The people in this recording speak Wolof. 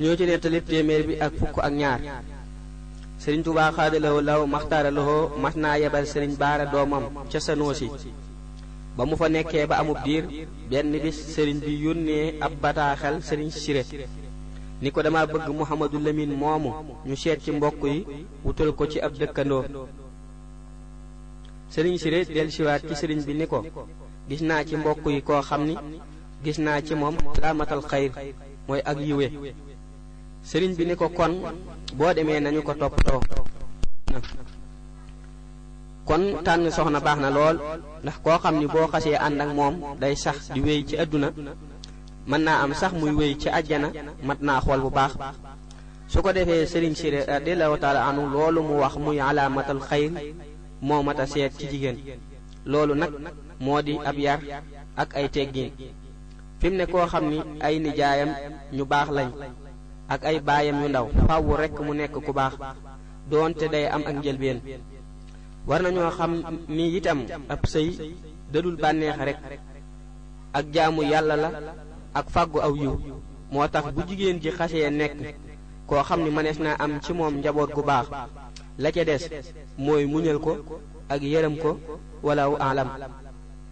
ñoo ci nettali téeméer bi ak fukk ak ñaar sëriñ Tuubaa xaadalawoo law maxtaaralawoo mas naa yebal sëriñ baara doomam ca Sanoosi ba mu fa nekkee ba amub diir benn bis sëriñ bi yónnee ab bataaxel sëriñ Siré ni ko dama bëgg Muhammadu Lamin moomu ñu seet ci mbokk yi wutal ko ci ab dëkkandoo sëriñ Siré dellusiwaat ci sëriñ bi ni ko gis naa ci mbokk yi koo xam ni gis naa ci moom laamatal xayr mooy ak yiwe sëriñ bi ni ko kon boo demee nañu ko toppatoo kon tànn soxna baax na lool ndax koo xam ni boo xasee ànd ak moom day sax di wéy ci àdduna mën naa am sax muy wéy ci àjjana mat naa xool bu baax su ko defee sëriñ Siré radiallahu taala anu loolu mu wax muy alaamatal xayr moo mat a seet ci jigéen loolu nag moo di ab yar ak ay teggiin fi mu ne koo xam ni ay nijaayam ñu baax lañ ak ay baayam yu ndaw fàwwu rekk mu nekk ku baax doonte day am ak njëlbeen war nañoo xam ni itam ab sëy dadul bànneex rek ak jaamu yàlla la ak fàggu aw yiw moo tax bu jigéen ji xasee nekk koo xam ni mënees naa am ci moom njaboot gu baax la ca des mooy muñal ko ak yërëm ko wala alam